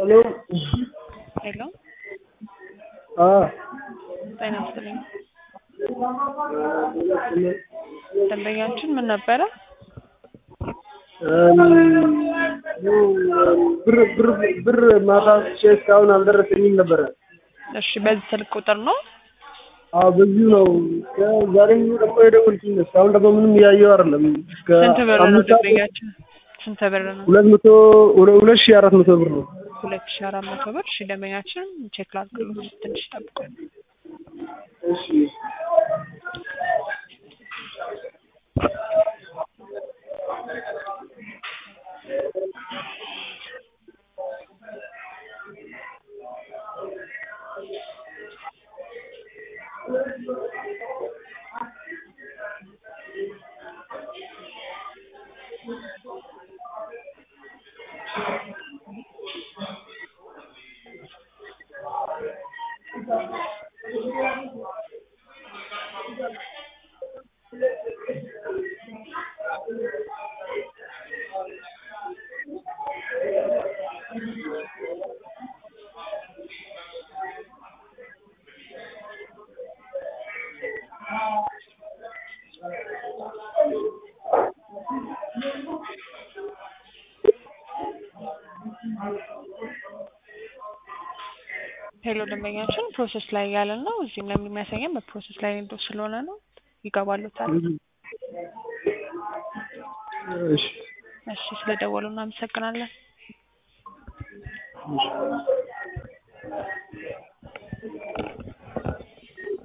ሄሎ ሄሎ አ ጤና ይስጥልኝ። ደንበኛችን ምን ነበረ? ብር ብር ብር ማታ ቼ እስካሁን አልደረሰኝም ነበረ። እሺ በዚህ ስልክ ቁጥር ነው? አዎ በዚሁ ነው። ዛሬም ደግሞ የደወልኩኝ እስካሁን ደግሞ ምንም እያየሁ አይደለም። እስከ ስንት ብር ነው አምስት ሰዓት ደንበኛችን? ስንት ብር ነው? ሁለት መቶ ሁለት ሺህ አራት መቶ ብር ነው። ሁለት ሺህ አራት መቶ ብር። እሺ ደንበኛችን ቼክ ላድርግልዎት፣ ትንሽ ጠብቁ። እሺ ሄሎ ደንበኛችን ፕሮሰስ ላይ ያለ ነው። እዚህም ላይ የሚያሳየን በፕሮሰስ ላይ እንዶ ስለሆነ ነው። ይገባሉታል። እሺ እሺ ስለደወሉ እናመሰግናለን። እሺ